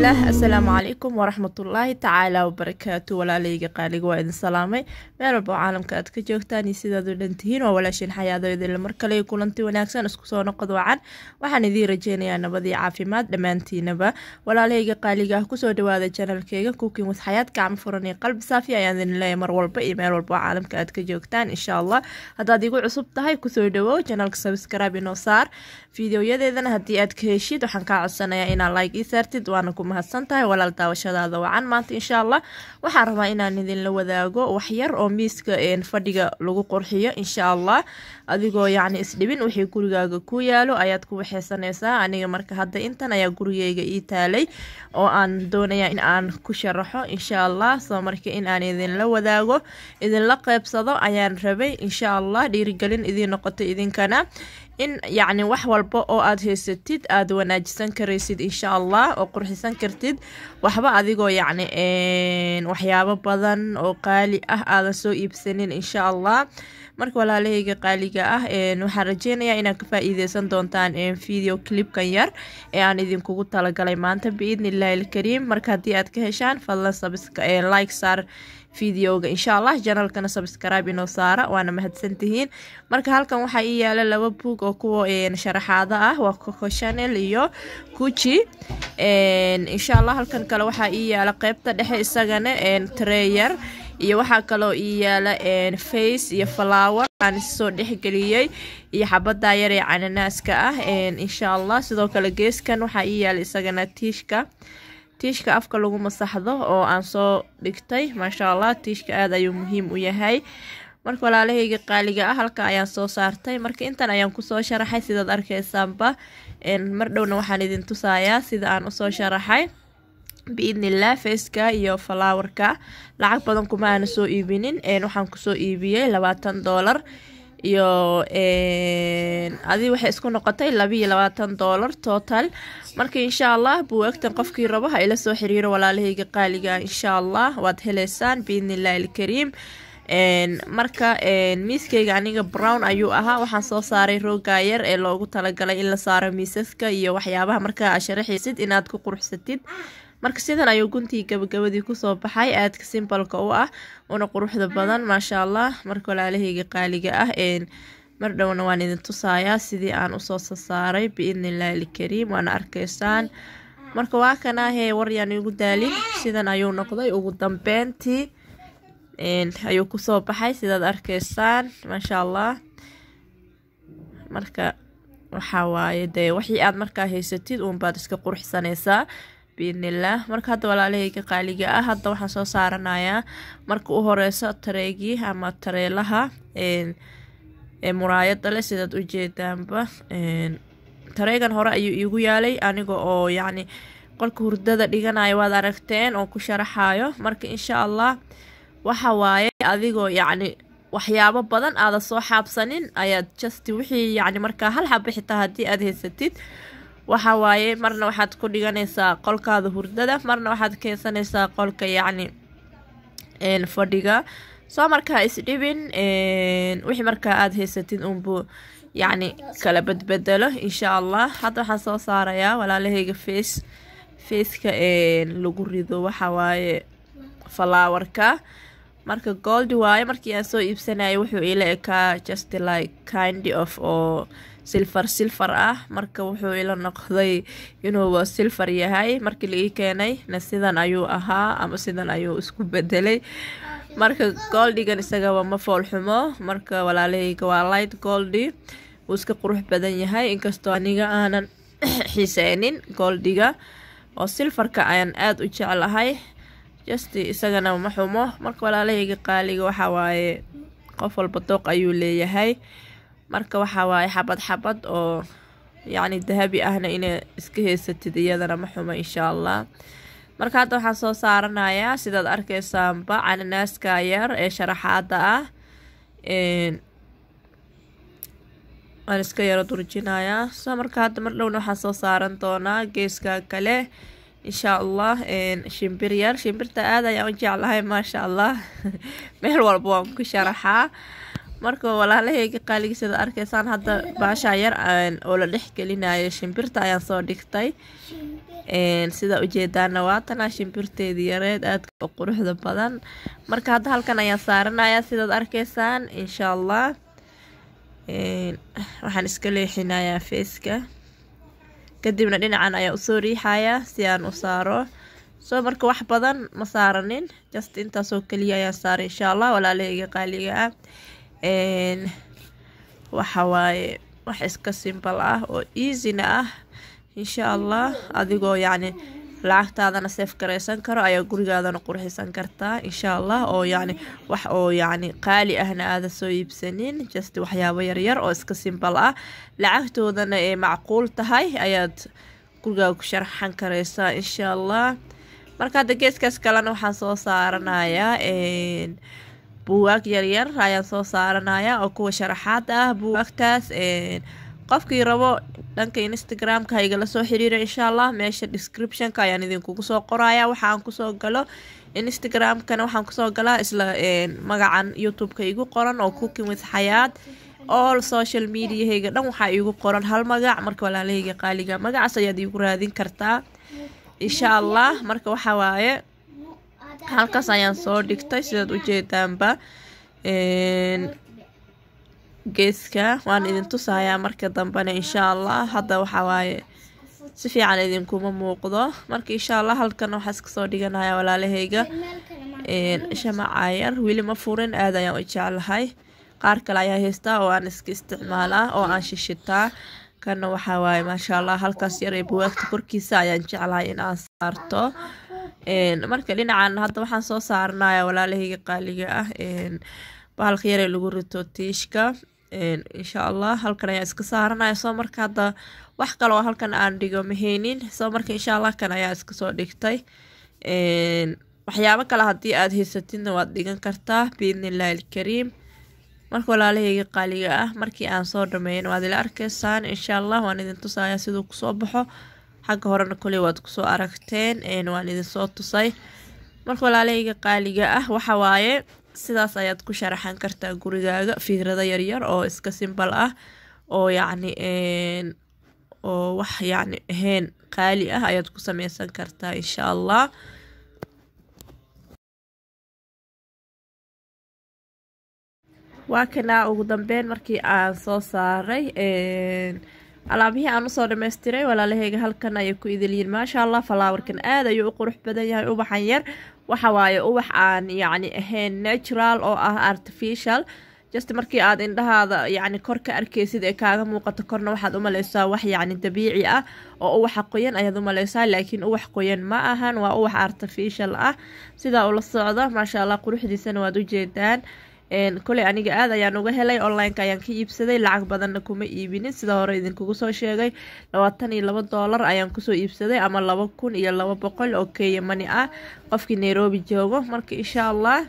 bismillaah assalaamu calaykum waraxmatullaahi tacaala wabarakaatu walaalayga qaaliga waa idin salaamay meel walba oo caalamka aad ka joogtaan iyo sidaad u dhan tihiin waa walaashin xayaadoydinle mar kale kulanti wanaagsan isku soo noqod wacan waxaan idiin rajeynayaa nabadii caafimaad dhammaantiinaba walaalayga qaaliga ah kusoo dhawaada janalkeyga cooking with xayaad gacmo furan iyo qalbi saafi ayaan idin leeyahay mar walba iyo meel walba oo caalamka aad ka joogtaan insha allah haddaad igu cusub tahay kusoo dhawow janalka subscribe inoo saar fiideoyadeedana haddii aad ka heshid waxaan kaa codsanayaa inaa like ii saartid waana ku mahadsan tahay walaal daawashadaada wacan maanta insha allah waxaan rabaa inaan idinla wadaago waxyar oo miiska fadhiga lagu qurxiyo insha allah adigoo yacni isdhibin wixii gurigaaga ku yaalo ayaad ku waxeysanaysaa aniga marka hadda intan ayaa gurigeyga ii taalay oo aan doonaya in aan ku sharaxo insha allah soo marka in aan idinla wadaago idinla qeybsado ayaan rabay insha allah dhiirigelin idiin noqoto idinkana in yacni wax walba oo aad haysatid aada wanaajisan karaysid insha allah oo qurxisan kartid waxba adigoo yacni waxyaabo badan oo qaali ah aadan soo iibsanin insha allah marka walaalahayga qaaliga ah waxaan rajeynayaa inaad ka faa-iideysan doontaan video clipkan yar ee aan idinkugu talagalay maanta biidni illaahi ilkariim marka haddii aad ka heshaan fadlan like saar videoga insha allah janalkana subscribe inoo saara waana mahadsantihiin marka halkan waxaa ii yaala laba buug oo kuwa sharaxaado ah waa coco chanel iyo guji insha allah halkan kale waxaa ii yaala qeybta dhexe isagana treyer iyo waxaa kaloo ii yaala face iyo flower aan soo dhexgeliyey iyo xabada yar ee cananaaska ah insha allah sidoo kale geeskan waxaa ii yaala isagana tiishka tiishka afka lagu masaxdo oo aan soo dhigtay maasha allah tiishka aada ayuu muhiim u yahay marka walaalahayga qaaliga ah halka ayaan soo saartay marka intan ayaan kusoo sharaxay sidaad arkeysaanba mar dhowna waxaan idin tusayaa sida aan usoo sharaxay biidnillah faceka iyo flowerka lacag badan kuma aana soo iibinin waxaan kusoo iibiyey labaatan doolar iyo adi waxay isku noqotay labiiyo labaatan doolar total marka insha allah buwaagtan qofkii rabo ha ila soo xiriiro walaalahayga qaaliga insha allah waad heleysaan biidnillahi ilkariim marka miiskeyga aniga brown ayuu ahaa waxaan soo saaray rooga yar ee loogu talagalay in la saaro miisaska iyo waxyaabaha markaa aa sharaxaysid inaad ku quruxsatid marka sidan ayuu guntii gabagabadii kusoo baxay aadka simbalka u ah una quruxda badan maasha allah marka walaalahayga qaaliga ah mar dhowna waan idin tusayaa sidii aan usoo sasaaray biidnillahi ilkariim waana arkeysaan marka waa kanahee waryaan igu daalin sidan ayuu noqday ugu dambeyntii ayuu kusoo baxay sidaad arkeysaan maasha allah marka waxaa waaye dee wixii aad markaa haysatid uunbaad iska qurxsanaysaa biidnillaah marka hadda walaalahayga qaaliga ah hadda waxaan soo saaranayaa marka u horeyso tareegii ama tareelaha ee muraayada leh sidaad ujeedaanba tareegan hore ayuu iigu yaalay aniga oo yacni qolka hurdada dhiganayo waad aragteen oo ku sharaxayo marka insha allah waxa waaye adigoo yacni waxyaabo badan aada soo xaabsanin ayaad just wixii yacni markaa hal xaba xitaa haddii aad haysatid waxa waaye marna waxaad ku dhiganaysaa qolkaada hurdada marna waxaad keensanaysaa qolka yacni fadhiga soo markaa isdhibin wixii markaa aada haysatid unbuu yacni kala badbedelo insha allah hadda waxaan soo saarayaa walaalahayga face faceka lagu rido waxa waaye falaawarka marka goldi waaye markii aan soo iibsanayay wuxuu ila ekaa just like kind of oo silfar silfar ah marka wuxuu ila noqday inuuba silfar yahay markii la ii keenay na sidan ayuu ahaa ama sidan ayuu isku bedelay marka goldigan isagaba ma foolxumo marka walaalahayga waa light goldi wuu iska qurux badan yahay inkastoo aniga aanan xiiseynin goldiga oo silfarka ayaan aada u jeclahay just isagana ma xumo marka walaalahayga qaaliga waxaa waaye qof walba dooq ayuu leeyahay marka waxaa waaye xabad xabad oo yacni dahabi ahna ina iska haysatid iyadana ma xumo insha allah marka hadda waxaan soo saaranayaa sidaad arkeysaanba cananaaska yar ee sharaxaada ah waan iska yaro durjinayaa soo marka hadda mar dhowna waxaan soo saaran doonaa geeska kale insha allah shimbir yar shimbirta aad ayaan u jeclahay maasha allah meel walba waan ku sharaxaa marka walaalahayga qaaligiisada arkaysaan hadda baashaa yar oo la dhex gelinayo shimbirta ayaan soo dhigtay sida ujeedaana waatanaa shimbirteedii yareed aadka u quruxda badan marka hadda halkan ayaan saaranaya sidaad arkaysaan insha allah waxaan iska leexinayaa feeska kadibna dhinacan ayaa usoo riixayaa si aan u saaro soo marka wax badan ma saaranin just intaasoo keliya ayaan saaray insha allah walaalahayga qaaliga ah waxa waaye wax iska simbal ah oo easyna ah insha allah adigoo yacni lacagtaadana seef garaysan karo ayaa gurigaadana qurxisan kartaa insha allah oo yacni wax oo yacni qaali ahna aada soo iibsanin just waxyaabo yaryar oo iska simbal ah lacagtoodana ee macquul tahay ayaad gurigaaga ku sharxan karaysaa insha allah marka hadda geeskaas kalena waxaan soo saaranayaa buugaag yaryar ayaan soo saaranayaa oo kuwa sharaxaad ah buugaagtaas qofkii rabo dhanka instagramka ha igala soo xiriira insha allah meesha descriptionka ayaan idinkugu soo qoraya waxaan kusoo galo instagramkana waxaan kusoo galaa isla magacan youtube-ka igu qoran oo cooking with xayaad all social mediahayga dhan waxaa iigu qoran hal magac marka walaalahayga qaaliga magacaas ayaad iigu raadin kartaa insha allah marka waxaa waaye halkaas ayaan soo dhigtay sidaad ujeedaanba geeska waan idin tusayaa marka dambena insha allah hadda waxaa waaye si fiican idinkuma muuqdo marka insha allah halkan waxaa iska soo dhiganaya walaalahayga shamacayar weli ma furin aad ayaan u jeclahay qaar kale ayaa haystaa oo aan iska isticmaalaa oo aan shishitaa kana waxaa waaye maasha allah halkaas yar ee buwaagta korkiisa ayaan jeclahay in aan saarto marka dhinacan hadda waxaan soo saaranaya walaalahayga qaaliga ah bahalka yaree lagu rito tiishka insha allah halkan ayaa iska saaranaya soo marka hadda wax kale oo halkan aan dhigo mahaynin soo marka insha allah kan ayaa iska soo dhigtay waxyaabo kale haddii aada haysatidna waad dhigan kartaa biidnillahi alkariim marka walaalahayga qaaliga ah markii aan soo dhameyn waad ila arkaysaan insha allah waan idin tusayaa siduu kusoo baxo xagga horena koley waad kusoo aragteen waan idinsoo tusay marka walaalahayga qaaliga ah waxa waaye sidaas ayaad ku sharaxan kartaa gurigaaga fikrado yaryar oo iska simbal ah oo yacni oo wax yacni ahayn qaali ah ayaad ku sameysan kartaa insha allah waa kanaa ugu dambeyn markii aan soo saaray alaabihii aan usoo dhameystiray walaalahayga halkan ayay ku idilyiin maasha allah falaawarkan aad ayuu u qurux badan yahay ubaxan yar waxa waaye ubax aan yacni ahayn natural oo ah artificial just markii aad indhahaada yacni kor ka arkaysid ee kaaga muuqato korna waxaad u maleysaa wax yacni dabiici ah oo uwaxa qoyan ayaad u maleysaa laakiin uwax qoyan ma ahan waa uwax artificial ah sidaa ula socda maasha allah quruxdiisana waad ujeedaan koley aniga aad ayaan uga helay online-ka ayaan ka iibsaday lacag badanna kuma iibinin sida hore idinkugu soo sheegay labaatan iyo laba doolar ayaan kusoo iibsaday ama laba kun iyo laba boqol oo keya mani ah qofkii nairobi joogo marka insha allah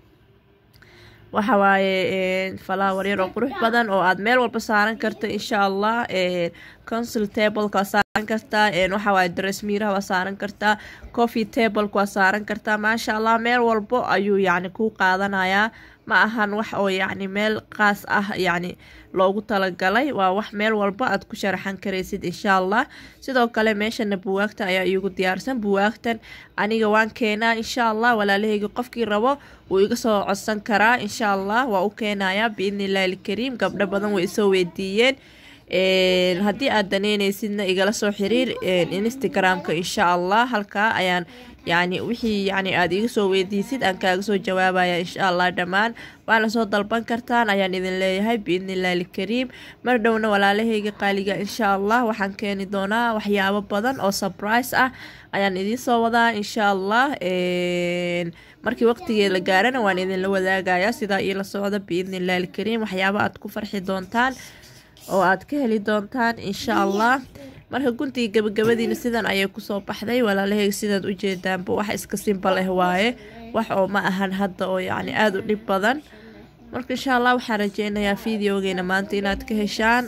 waxa waaye falawar yar oo qurux badan oo aad meel walba saaran karta insha allah consul tableka waa saaran kartaa waxa waaye dressmiiraha waa saaran kartaa coffee tableka waa saaran kartaa maasha allah meel walbo ayuu yacni kuu qaadanayaa ma ahan wax oo yacni meel qaas ah yacni loogu talagalay waa wax meel walba aad ku sharaxan karaysid insha allah sidoo kale meeshana buwaagta ayaa iigu diyaarsan buwaagtan aniga waan keenaa insha allah walaalahayga qofkii rabo wuu iga soo codsan karaa insha allah waa u keenayaa biidni illahi alkariim gabdho badan way isoo weydiiyeen haddii aad daneyneysidna igala soo xiriir instagramka insha allah halkaa ayaan yacni wixii yacni aada iga soo weydiisid aan kaaga soo jawaabaya insha allah dhammaan waana soo dalban kartaan ayaan idin leeyahay biidni illahi alkariim mar dhowna walaalahayga qaaliga insha allah waxaan keeni doonaa waxyaabo badan oo surprise ah ayaan idiin soo wadaa insha allah markii waqtigee la gaarana waan idinla wadaagayaa sidaa iila socda biidni illahi alkariim waxyaabo aad ku farxi doontaan oo aad ka heli doontaan insha allah marka guntiga gabagabadiina sidan ayay kusoo baxday walaalahayga sidaad ujeedaanba wax iska simbal ah waaye wax oo ma ahan hadda oo yacni aada u dhib badan marka insha allah waxaan rajeynayaa videogeena maanta inaad ka heshaan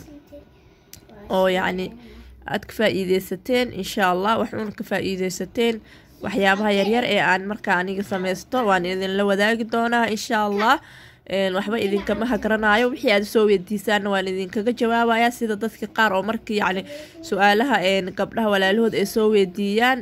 oo yacni aad ka faa-iideysateen insha allah waxuuna ka faa-iideysateen waxyaabaha yaryar ee aan markaa aniga sameysto waan idinla wadaagi doonaa insha allah waxba idinkama hagaranayo wixii aad soo weydiisaanna waan idinkaga jawaabaya sida dadka qaar oo markii yacni su-aalaha gabdhaha walaalahood ay soo weydiiyaan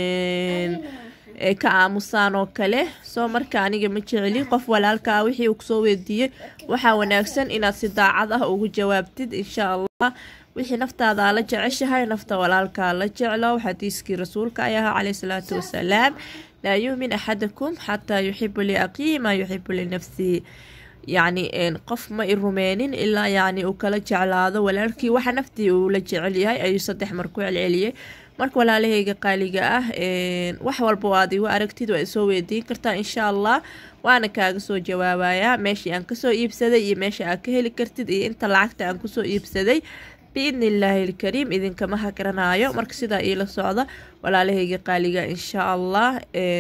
ay ka aamusaan oo kale soo marka aniga ma jeceli qof walaalkaa wixii uu kusoo weydiiyey waxaa wanaagsan inaad si daacad ah ugu jawaabtid insha allah wixii naftaada la jeceshahay nafta walaalkaa la jeclo xadiiskii rasuulka ay ahaa caleyhi salaatu wasalaam laa yuumin axadakum xataa yuxibu liaqiihi maa yuxibu linafsihi yacni qof ma i rumeenin ilaa yacni uu kala jeclaado walaalkii waxa naftii uu la jecel yahay ayuu saddex mar ku celceliyey marka walaalahayga qaaliga ah wax walba aad igu aragtid waa isoo weydiin kartaa insha allah waana kaaga soo jawaabayaa meeshii aan kasoo iibsaday iyo meesha aad ka heli kartid iyo inta lacagta aan kusoo iibsaday biidni illaahi ilkariim idinkama hagaranayo marka sidaa iila socda walaalahayga qaaliga insha allah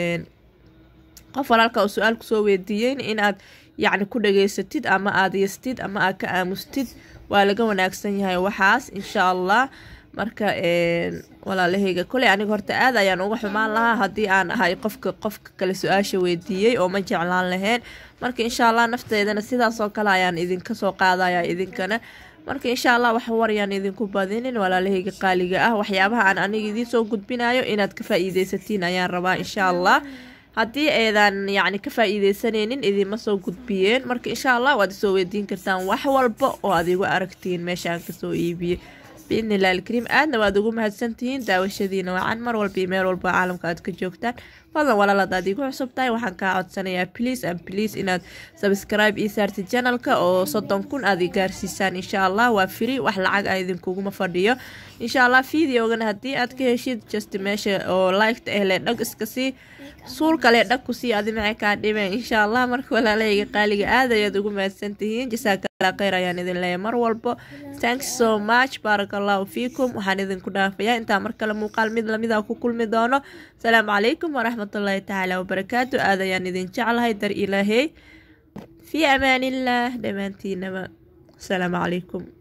qof walaalka uu su-aal kusoo weydiiyeyn inaad yacni ku dhageysatid ama aada yastid ama aad ka aamustid waa laga wanaagsan yahay waxaas insha allah marka walaalahayga koley aniga horta aad ayaan uga xumaan lahaa haddii aan ahay qofka qofka kale su-aasha weydiiyey oo ma jeclaan lahayn marka insha allah nafteedana sidaasoo kale ayaan idinka soo qaadaya idinkana marka insha allah wax waryaan idinku badinin walaalahayga qaaliga ah waxyaabaha aan aniga idiin soo gudbinayo inaad ka faa-iideysatiin ayaan rabaa insha allah haddii eedan yacni ka faa-iideysanaynin idinma soo gudbiyeen marka insha allah waad isoo weydiin kartaan wax walba oo aad igu aragtiin meesha aan kasoo iibiyey biidni illahi alkariim aadna waad ugu mahadsantihiin daawashadiina wacan mar walba iyo meel walba caalamka aad ka joogtaan fadlan walaal hadaad igu cusub tahay waxaan kaa codsanayaa please and please inaad subscribe ii saartid janalka oo soddon kun aad i gaarsiisaan insha allah waa free wax lacag ah idinkuguma fadhiyo insha allah videogana haddii aad ka heshid just meesha oo liketa ehle dhag iska sii suul kale dhag ku sii adi maxay kaa dhimeen insha allah marka walaalahayga qaaliga aad ayaad ugu mahadsantihiin jasaakala kheyr ayaan idin leeyahay mar walbo thanks so much baarak allahu fiikum waxaan idinku dhaafayaa intaa mar kale muuqaal mid lamida ku kulmi doono asalaamu calaykum waraxmatullaahi tacaala wabarakaatu aad ayaan idin jeclahay dar ilaahey fii amaanillaah dhammaantiinaba asalaamu calaykum